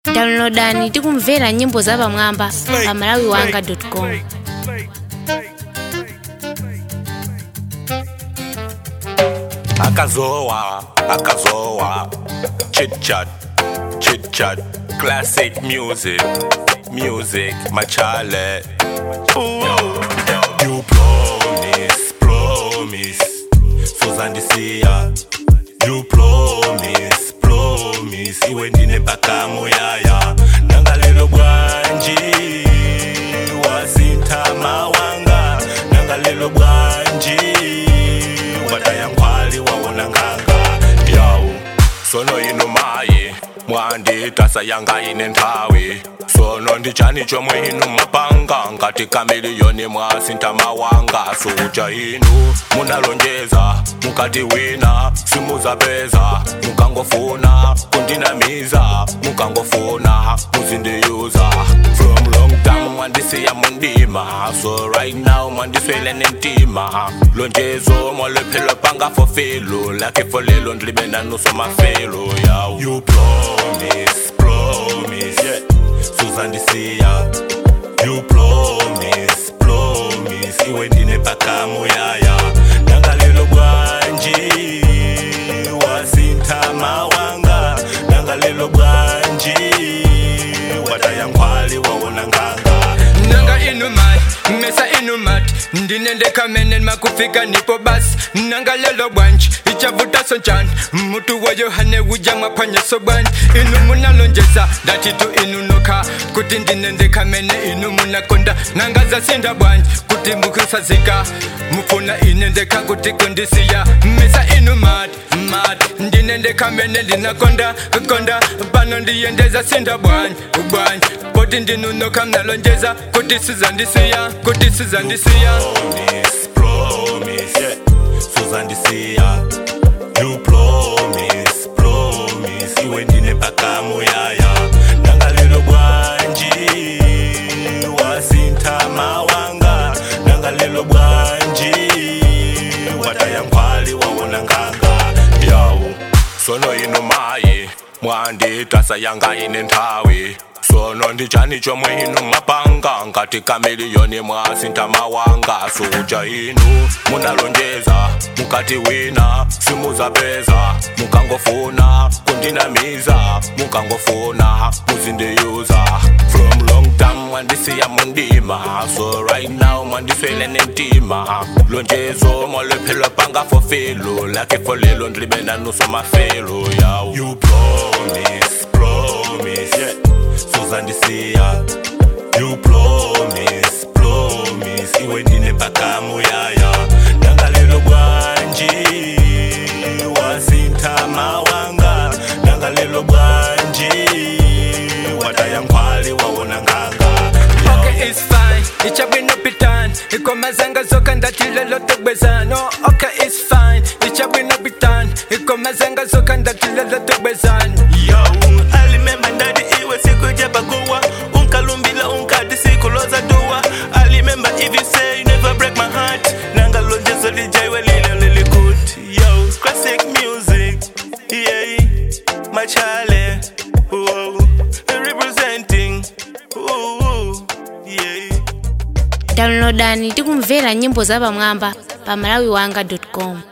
downloadani tikumvera nyimbo zapamwamba pa malawiwanga.com akazowa akazowa chit chat chit chat classic music music machale Ooh. you promise promise sozandisiya you promise promise iwe ndine mpaka moyaya nangalelo bwanji wasintama wanga nangalelo bwanji watayangwali wawona nganga yawu sono ino mayi mwanditasa yanga ine nthawi sono ndichani chomwe inu mapanga ngati kamiliyoni mwasintama wanga suja inu munalonjeza mukati wina simuzapeza mukangofuna kundinamiza mukangofuna muzindiyuza from long time mwandisiya mundima so right now mwandiswele nentima lonjezo mwalephelo panga fofelo lakhe folelo ndlibe nanuso mafelo yaw you promise promise yeah. suzandisiya you promise promise iwe ndine mpaka moyaya nangalelo bwanji wasintama wanga nangalelo bwanji watayangwali wawona nganga nanga inumat mesa inumat ndinendeka menen makufika nipo basi nanga lelo bwanji ichavuta sonchani mutu wa yohane uja mwapanyeso bwanji inu munalonjeza ndatitu inunoka kuti ndinendeka mene inu munakonda nanga zasinda bwanji kuti mukusazika mufuna inendeka kuti kundisiya mesa inumat mat ndinendeka mene ndinakonda konda pano ndiyendeza sinda bwanji bwanji poti ndinunoka mnalonjeza kuti sizandisiya kuti sizandisiya promise, promise, yeah. Suzandisiya, you promise, promise, iwe ndine mpaka moyaya. Nangalelo bwanji, wasintama wanga. Nangalelo bwanji, watayangwali wawona nganga. Yawu, sono ino mayi, mwanditasa yanga ine nthawi. sono ndichani chomwe inu mapanga ngati kamiliyoni mwasintama wanga suja inu munalonjeza mukati wina simuzapeza mukangofuna kundinamiza mukangofuna muzindiyuza from long time mwandisiya mundima so right now mwandiswele nentima lonjezo mwalephelo panga fofelo lakhe folelo ndlibe nanuso mafelo yaw you promise promise yeah. suzandisiya you promise promise iwe ndine mpaka moyaya nangalelo bwanji wasintama wanga nangalelo bwanji watayangwali wawona nganga Okay, it's fine. Ichabwino pitan. Ikomazanga zoka ndatilelo togwezano. Okay, it's fine. Ichabwino pitan. Ikomazanga zoka ndatilelo togwezano. Yo, I remember ndadi iwe siku jabakuwa unkalumbila unkadi sikuloza dua I remember if you say you never break my heart nangalonjezo lijaiwe lile lilikut Yo, classic music yeah machale Whoa, representing Ooh, yeah downloadani tikumvera nyimbo zapamwamba pa malawiwanga.com